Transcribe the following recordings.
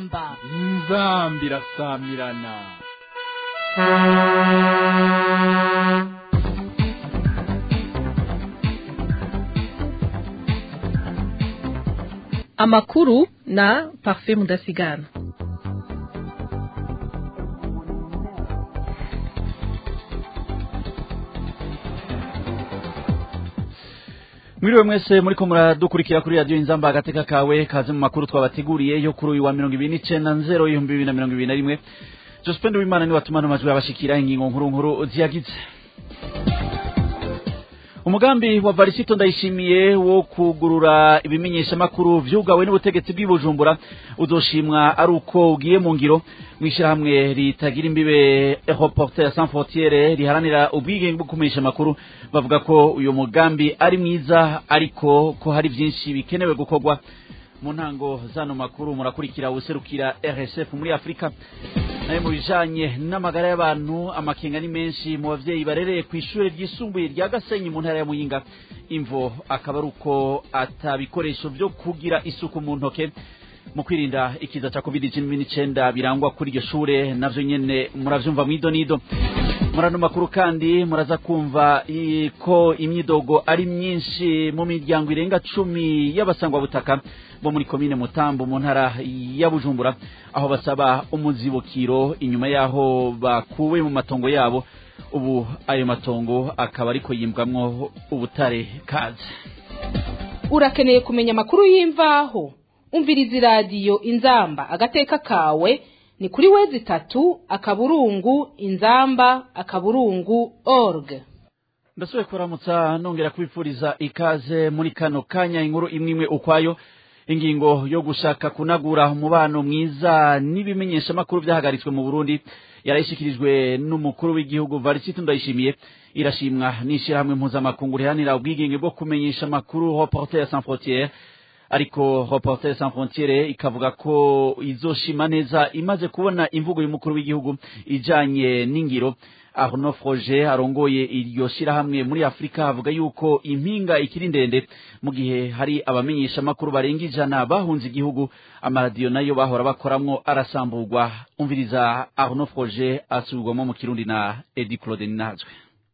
inzamba inzambi irasamirana amakuru na parfait mudasigana mwiriwe mwese muriko muradukurikira kuri radiyo inzamba agateka kawe kaze mu makuru twabateguriye yo kuri uyu wa mirongo ibiri n'icenda nzero ibihumbi bibiri na mirongo ibiri na rimwe jospende w'imana niwe watuma ano majwi abashikira ingingo nkuru nkuru ziyagize umugambi wa varisito ndayishimiye wo kugurura ibimenyeshamakuru vyugawe n'ubutegetsi bw'ibujumbura uzoshimwa ari uko ugiye mu ngiro mw'ishirahamwe ritagira imbibe reporter sans frontiere riharanira ubwigenge bwo kumenyesha amakuru bavuga ko uyu mugambi ari mwiza ariko ko hari vyinshi bikenewe gukorwa mu ntango zano makuru murakurikira userukira RSF muri Afrika nayo mu bijanye n'amagara y'abantu amakenga ni menshi mu bavyeyi barereye ku ishure ryisumbuye rya Gasenyi mu ntara ya Muyinga imvo akaba ari uko atabikoresho vyo kugira isuku mu ntoke mu kwirinda ikiza ca covid cumi n'icenda birangwa kuri iryo shure navyo nyene muravyumva mw'idonido murano makuru kandi muraza kumva ko imyidogo ari myinshi mu miryango irenga cumi y'abasangwabutaka bo muri komine mutambo mu ntara ya bujumbura aho basaba umuzibukiro inyuma y'aho bakuwe mu matongo yabo ubu ayo matongo akaba ariko yimbwamwo ubutare kaze urakeneye kumenya amakuru y'imvaho umviriza iradiyo inzamba agateka kawe ni kuri wezi itatu akaburungu inzamba akaburungu org ndasubiye kuramutsa nongera kubipfuriza ikaze muri kano kanya inkuru imwe imwe ukwayo ingingo yo gushaka kunagura umubano mwiza n'ibimenyeshamakuru vyahagaritswe mu burundi yarayishikirijwe n'umukuru w'igihugu varisito ndayishimiye irashimwa n'ishirahamwe mpuzamakungu riharanira ubwigenge bwo kumenyesha amakuru reporter sans frontiere ariko reporter sans frontiere ikavuga ko izoshima neza imaze kubona imvugo y'umukuru w'igihugu ijanye n'ingiro Arnaud Froger arongoye iryo shirahamwe muri Afrika avuga yuko impinga ikiri ndende mu gihe hari abamenyesha makuru barenga ijana bahunze igihugu amaradiyo nayo bahora bakoramwo arasamburwa umviriza Arnaud Froger asubirwamo mu Kirundi na Edi Claude Ninazwe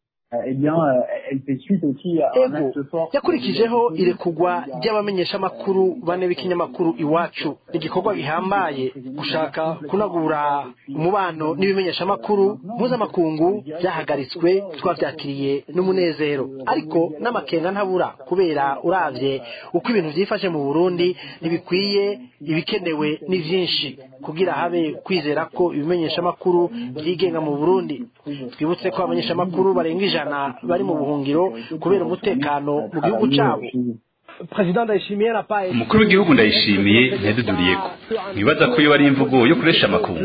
eh bien, elle fait suite aussi à un acte fort. yakurikijeho irekugwa ry'abamenyeshamakuru bane b'ikinyamakuru iwacu igikorwa gihambaye gushaka kunagura umubano n'ibimenyeshamakuru mpuzamakungu byahagaritswe twabyakiriye n'umunezero ariko n'amakenga ntabura kubera uravye uko ibintu vyifashe mu burundi ntibikwiye ibikenewe ni vyinshi kugira habe kwizera ko ibimenyeshamakuru vyigenga mu burundi twibutse ko abamenyeshamakuru barenga ijana bari mu buhungiro kubera umutekano mu gihugu cabo umukuru w'igihugu ndayishimiye ntiyaduduriyeko ntibaza ko iyo ari imvugo yo kuresha amakungu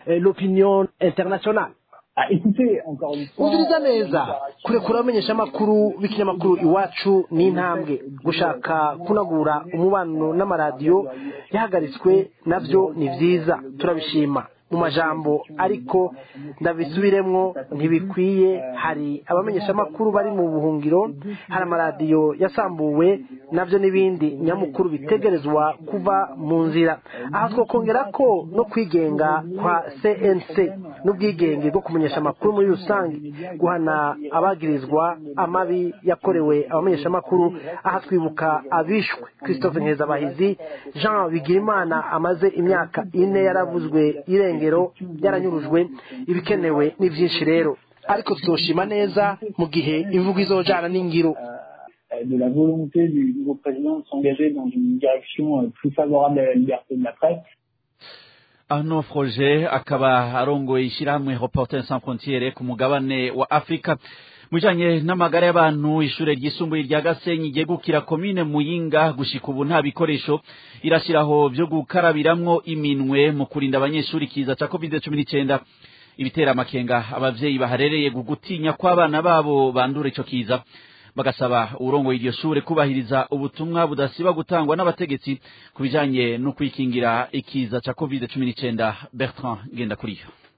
Ah, écoutez, encore une fois, umviriza neza kurekura abamenyeshamakuru b'ikinyamakuru iwacu ni intambwe gushaka kunagura umubano n'amaradiyo yahagaritswe navyo ni vyiza turabishima mu majambo ariko ndabisubiremwo ntibikwiye hari abamenyeshamakuru bari mu buhungiro hari amaradiyo yasambuwe navyo n'ibindi nyamukuru bitegerezwa kuva mu nzira aha twokongera ko no kwigenga kwa cnc n'ubwigenge bwo kumenyesha amakuru muri rusange guhana abagirizwa amabi yakorewe abamenyeshamakuru aha twibuka abishwe christophe nkezabahizi jean bigirimana amaze imyaka ine yaravuzwe irengero yaranyurujwe ibikenewe ni byinshi rero ariko tuzoshima neza mu gihe imvugo izojana n'ingiro euh, de la volonté du nouveau président de s'engager dans une direction euh, plus favorable à la liberté de la presse. Arnaud Froger akaba arongoye ishirahamwe Reporters sans frontières ku mugabane wa Afrika mujanye n'amagara y'abantu ishure ryisumbuye rya Gasenyi ryegukira komine Muyinga gushika ubu nta bikoresho irashiraho vyo gukarabiramwo iminwe mu kurinda abanyeshuri kiza ca COVID-19 ibitera amakenga abavyeyi baharereye gugutinya kw'abana babo bandura ico kiza bagasaba urongoye iryo shure kubahiriza ubutumwa budasiba gutangwa n'abategetsi ku bijanye no kwikingira ikiza ca covid cumi n'icenda bertrand ngendakuriyo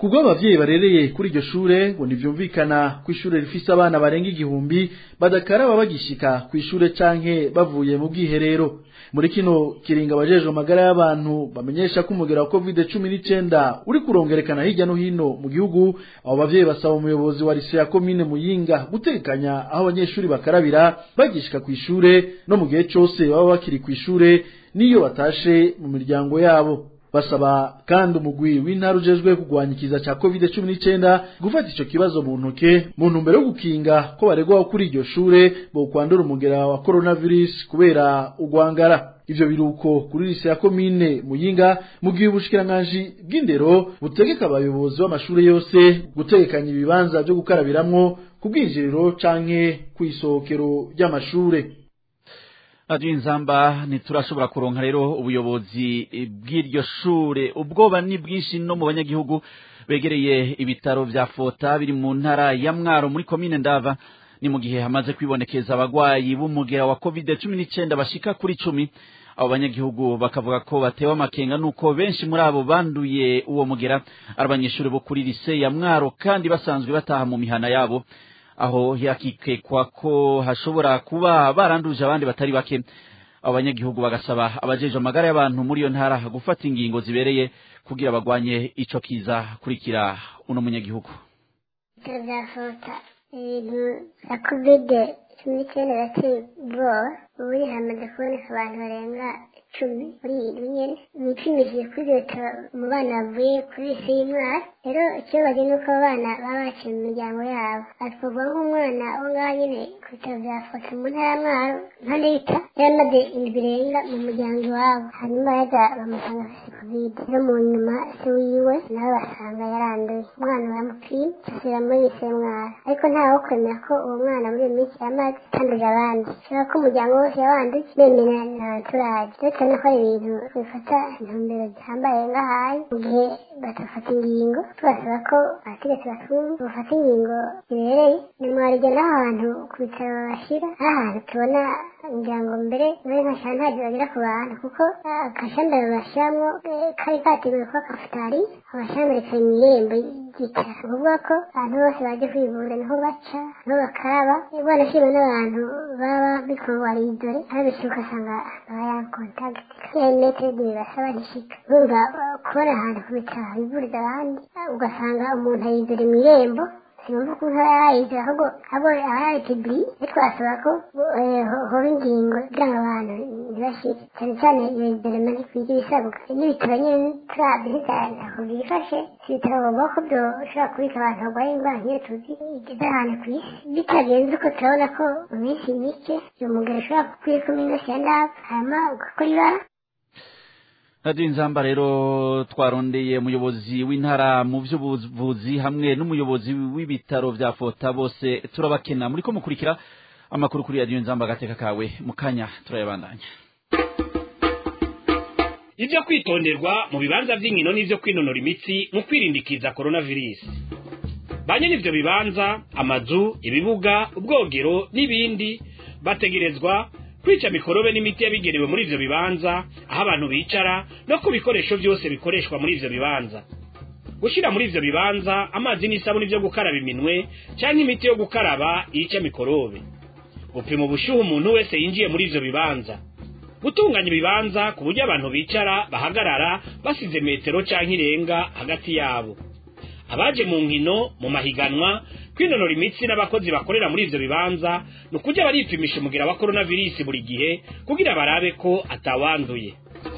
kubwo abavyeyi barereye kuri iryo shure ngo ntivyumvikana ko ishure rifise abana barenga igihumbi badakaraba bagishika ku ishure canke bavuye mu bwiherero muri kino kiringa abajejwe amagara y'abantu bamenyesha ko umugera wa covid cumi n'icenda uri kurongerekana hirya no hino mu gihugu abo bavyeyi basaba umuyobozi wa lise ya komine muyinga gutekanya aho abanyeshuri bakarabira bagishika ku ishure no mu gihe cose baba bakiri ku ishure n'iyo batashe mu miryango yabo basaba kandi umugwi w'intara ujejwe kugwanya ikiza ca covid cumi n'icenda gufata ico kibazo mu ntoke mu ntumbero yo gukinga ko baregwaho kuri iryo shure bokwandura umugera wa coronavirus kubera ugwangara ivyo biruko kuri lise ya komine muyinga mu gihe ubushikiranganji bw'indero butegeka abayobozi b'amashure yose gutegekanya ibibanza vyo gukarabiramwo ku bwinjiriro canke kw'isohokero ry'amashure radiyo inzamba ntiturashobora kuronka rero ubuyobozi bw'iryo shure ubwoba ni bwinshi no mu banyagihugu begereye ibitaro vya fota biri mu ntara ya mwaro muri komine ndava ni mu gihe hamaze kwibonekeza abagwayi b'umugera wa covid cumi n'icenda bashika kuri cumi abo banyagihugu bakavuga ko batewe amakenga nuko benshi muri abo banduye uwo mugera ari abanyeshuri bo kuri lise ya mwaro kandi basanzwe bataha mu mihana yabo aho yakikekwa ko hashobora kuba baranduje abandi batari bake abo banyagihugu bagasaba abajeje amagara y'abantu muri iyo ntara gufata ingingo zibereye kugira bagwanye ico kiza kurikira uno munyagihugu ibitaro bya fota ibintu bya kovide cumi n'icyenda birateye ubwoba ubu hamaze kuboneka abantu barenga icumi muri iyi ndwi nyene bipimishije kuri ibyo bitaro mu bana bavuye kuri lise y'umwara rero ikibabaje ni uko abo bana baba bakiri mu miryango yabo atwarwa nk'umwana wo ngaho nyene ku bitaro bya foto mu ntara ya mwaro nka leta yari amaze indwi irenga mu muryango iwabo hanyuma yaza bamusanga afise kovide rero mu nyuma se wiwe nawe basanga yaranduye umwana baramupima asubira muri lise y'umwara ariko ntawe wo kwemera ko uwo mwana muri iyo minsi yamaze atanduje abandi kubera ko umuryango wose yawanduye bemera na entourage ndetse no gukora ibintu bifata intumbero zihambaye ngahaye mu gihe badafata ingingo tubasaba ko abategetsi batumva bafata ingingo zibereye nimwarige n'ahantu ku bitaro babashyira n'ahantu tubona ngira ngo mbere muri nka shantaje bagera ku bantu kuko agashanda babashyiramo kari kateguwe kuba kafutari abashambere kari mu irembo ry'itara ukuvuga ko abantu bose baje kwivuza niho baca niho bakaraba banashima n'abantu baba bikowaridore aho bishyuka asanga baba kontakiti kandi metero bibasaba ntishika urumva kubona ahantu ku bitaro bivuriza abandi ugasanga umuntu ayizore mu irembo sinumva ukuntu aba yayizera ahubwo abo aba yayitibiri twasaba ko hoba ingingo kugira ngo abantu ntibashike cyane cyane iyo izorema ntikwiriye ibisabwa n'ibitaro nyine turabye ntibyako byifashe si ibitaro bagomba ko byoshobora kubika abantu barwaye indwara nk'iyo tuzi igeze ahantu ku isi bitagenze uko turabona ko mu minsi mike uyu mugabo ushobora kukwika iminsi ya ndapfa hanyuma ugakora ibara radiyo inzamba rero twarondeye umuyobozi w'intara mu by'ubuvuzi hamwe n'umuyobozi w'ibitaro bya fota bose turabakena muri ko mukurikira amakuru kuri radiyo inzamba agateka kawe mu kanya turayabandanya ibyo kwitonderwa mu bibanza by'inkino n'ibyo kwinonora imitsi mu kwirindikiza coronavirus ba nyiri ibyo bibanza amazu ibibuga ubwogero n'ibindi bategerezwa kwica mikorobe n'imiti yabigenewe muri ivyo bibanza aho abantu bicara no ku bikoresho byose bikoreshwa muri ivyo bibanza gushira muri ivyo bibanza amazi n'isabuni vyo gukaraba iminwe canke imiti yo gukaraba yica mikorobe gupima ubushuhe umuntu wese yinjiye muri ivyo bibanza gutunganya ibibanza ku buryo abantu bicara bahagarara basize metero canke irenga hagati yabo abaje mu nkino mu mahiganwa kwinonora imitsi n'abakozi bakorera muri ivyo bibanza ni ukujya baripimisha umugira wa coronavirus buri gihe kugira barabe ko atawanduye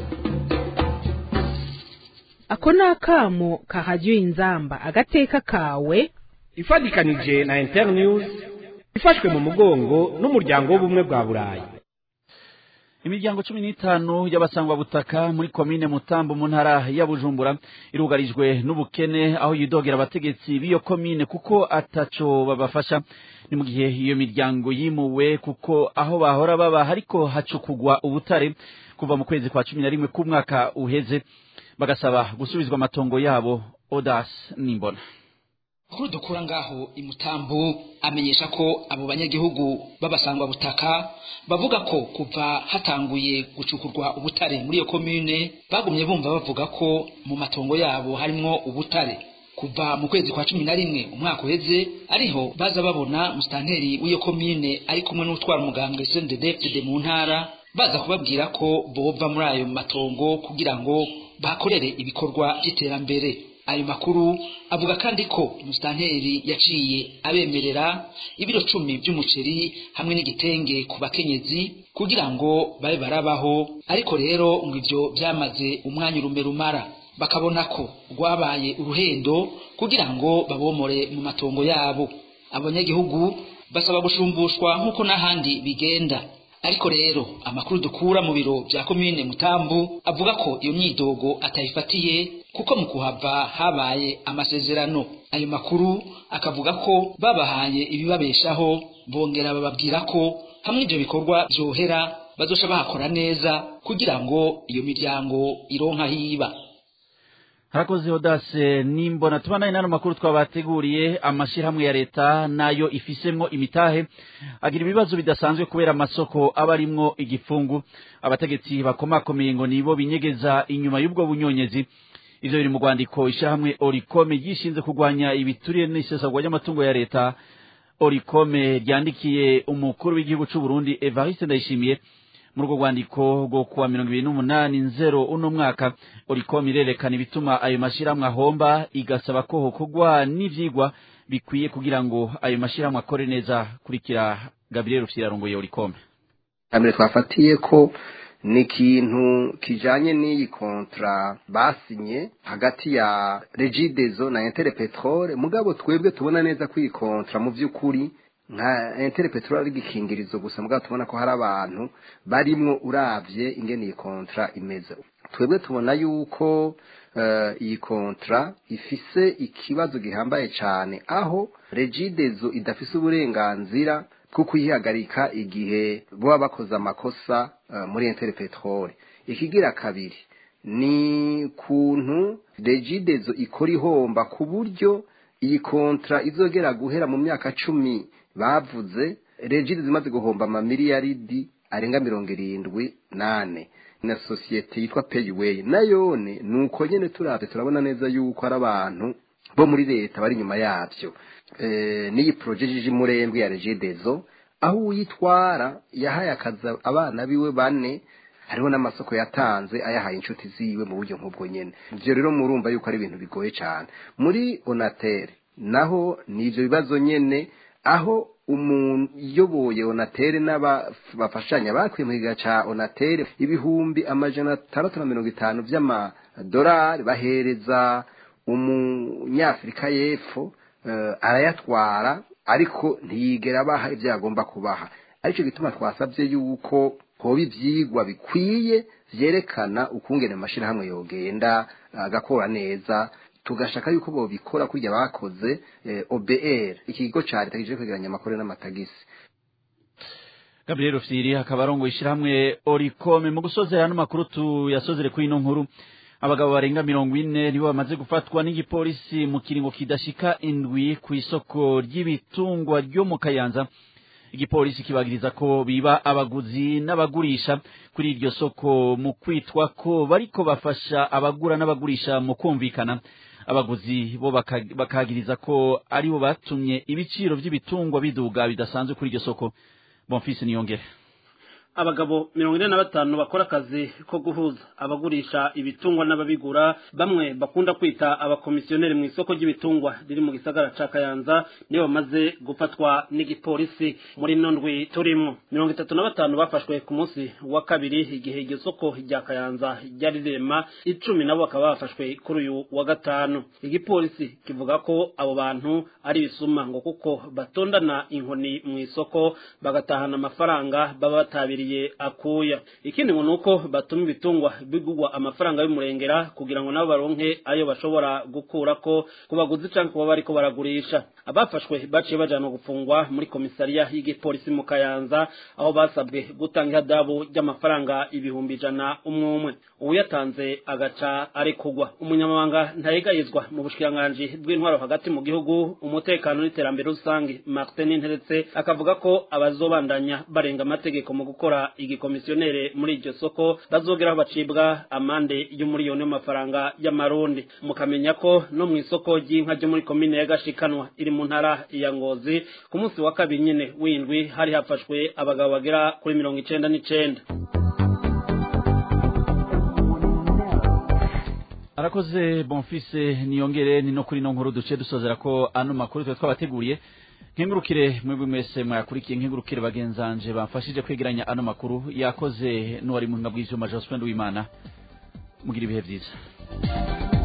ako ni akamo kahajya inzamba agateka kawe ifatikanije na internews ifashwe mu mugongo n'umuryango w'ubumwe bwa burayi imiryango cumi n'itanu y'abasangwabutaka muri komine mutambo mu ntara ya bujumbura irugarijwe n'ubukene aho yidogera abategetsi b'iyo komine kuko ataco babafasha ni mu gihe iyo miryango yimuwe kuko aho bahora baba hariko hacukugwa ubutare kuva mu kwezi kwa cumi na rimwe k'umwaka uheze bagasaba gusubizwa amatongo yabo odas nimbona kuri dukura ngaho imutambo amenyesha ko abo banyagihugu b'abasangwa butaka bavuga ko kuva hatanguye gucukurwa ubutare muri iyo komine bagumye bumva bavuga ko mu matongo yabo harimwo ubutare kuva mu kwezi kwa cumi na rimwe umwaka uheze ariho baza babona musitanteri w'iyo komine ari kumwe n'utwara umugambwe sendedefide mu ntara baza kubabwira ko bova muri ayo matongo kugira ngo bakorere ibikorwa by'iterambere ayo makuru avuga kandi ko musitanteri yaciye abemerera ibiro cumi by'umuceri hamwe n'igitenge ku bakenyezi kugira ngo babe barabaho ariko rero ngo ivyo byamaze umwanya urume rumara bakabona ko rwabaye uruhendo kugira ngo babomore mu matongo yabo abanyagihugu basaba gushumbushwa nk'uko n'ahandi bigenda ariko rero amakuru dukura mu biro bya komine mutambu avuga ko iyo myidogo atayifatiye kuko mu kuhava habaye amasezerano ayo makuru akavuga ko babahaye ibibabeshaho bongera bababwira ko hamwe ibyo bikorwa byohera bazosha bahakora neza kugira ngo iyo miryango ironka hiba harakoze odase nimbona tubanaye n'ano makuru twabateguriye amashyirahamwe ya leta nayo ifisemwo imitahe agira ibibazo bidasanzwe kubera amasoko aba arimwo igifungu abategetsi bakomakomeye ngo nibo binyegeza inyuma y'ubwo bunyonyezi ivyo biri mu rwandiko ishyirahamwe orikome ryishinze kurwanya ibituriye n'isesagwa ry'amatungo ya leta orikome ryandikiye umukuru w'igihugu c'u Burundi Evariste Ndayishimiye muri urwo rwandiko rwo kuwa mirongo ibiri n'umunani nzero uno mwaka oricom irerekana ibituma ayo mashyirahamwe ahomba igasaba ko hokorwa n'ivyigwa bikwiye kugira ngo ayo mashyirahamwe akore neza kurikira gabriel rufyira arongoye oricom mbere twafatiye ko ni ikintu kijanye n'iyi kontra basinye hagati ya regidezo na intere petrole mugabo twebwe tubona neza ko iyi kontra mu vy'ukuri nka intere petrole ari igikingirizo gusa mugabo tubona ko hari abantu barimwo uravye ingene iyi kontra imeze twebwe tubona yuko uh, iyi kontra ifise ikibazo gihambaye cane aho regidezo idafise uburenganzira bwo kuyihagarika igihe boba bakoze amakosa uh, muri intere petrole ikigira kabiri ni kuntu regidezo ikora ihomba ku buryo iyi kontra izogera guhera mu myaka cumi bavuze regide zimaze guhomba amamiliyaridi arenga mirongo irindwi nane na sosiyete yitwa payiweyi nayone ni uko nyine turabye turabona neza yuko ari abantu bo muri leta bari inyuma yabyo n'iyi porojegije imurembwe ya regidezo aho uyitwara yahaye akazi abana biwe bane hariho n'amasoko yatanze ayahaye inshuti ziwe mu buryo nk'ubwo nyine ibyo rero murumva yuko ari ibintu bigoye cyane muri onatere naho ni ibyo bibazo nyine aho umuntu uyoboye onatere n'abafashanya bakwiye mu kiga cya onatere ibihumbi amajana atandatu na mirongo itanu by'amadolari bahereza umunyafurika y'epfo arayatwara ariko ntiyigera abaha ibyo yagomba kubaha aricyo gituma twasabye yuko hoba ibyigwa bikwiye byerekana ukungene amashyirahamwe yogenda agakora neza tugashaka yuko bobikora kurya bakoze OBR ikigo ca leta kije kwegeranya amakuru n'amatagisi Gabriel Rufyiri akaba arongo ishiramwe Oricome mu gusozera no makuru tuyasozere kuri ino nkuru abagabo barenga mirongo ine nibo bamaze gufatwa n'igipolisi mu kiringo kidashika indwi ku isoko ry'ibitungwa ryo mu Kayanza igipolisi kibagiriza ko biba abaguzi n'abagurisha kuri iryo soko mu kwitwa ko bariko bafasha abagura n'abagurisha mu kumvikana abaguzi bo bakagiriza ko aribo batumye ibiciro by'ibitungwa biduga bidasanzwe kuri iryo soko bonfise niyongere abagabo mirongo ine na batanu bakora akazi ko guhuza abagurisha ibitungwa n'ababigura bamwe bakunda kwita abakomisiyoneri mu isoko ry'ibitungwa riri mu gisagara ca kayanza nibo bamaze gufatwa n'igipolisi muri ino ndwi turimo mirongo itatu na batanu bafashwe ku munsi wa kabiri igihe iryo soko rya kayanza ryari rirema icumi nabo bakaba bafashwe kuri uyu wa gatanu igipolisi kivuga ko abo bantu ari ibisuma ngo kuko batondana inkoni mu isoko bagatahana amafaranga baba batabiriye akuya ikindi ngo nuko batuma ibitungwa bigugwa amafaranga y'umurengera kugira ngo nabo baronke ayo bashobora gukura ko ku baguzi canke kuba bariko baragurisha abafashwe baciye bajanwa gufungwa muri komisariya y'igipolisi mu kayanza aho basabwe gutanga ihadabu ry'amafaranga ibihumbi ijana umwe umwe uyatanze agaca arekugwa umunyamabanga ntayegayezwa mu bushikiranganji bw'intwaro hagati mu gihugu umutekano n'iterambere rusange Martin Nteretse akavuga ko abazobandanya barenga amategeko mu gukora igikomisiyonere muri iryo soko bazogeraho bacibwa amande y'umuriyoni w'amafaranga y'amarundi mukamenya ko no mu isoko ry'inka ryo muri komine ya Gashikanwa iri mu ntara ya Ngozi ku munsi wa kabiri nyene windwi hari hafashwe abagabo bagera kuri mirongo icenda n'icenda arakoze bonfise niyongere ni no kuri no nkuru duce dusozera ko ano makuru twe twabateguriye nkengurukire mwebwe mwese mwayakurikiye nkengurukire bagenzanje bamfashije kwegeranya ano makuru yakoze n'uwari mu bw'ivyuma Jospin Wimana mugira ibihe vyiza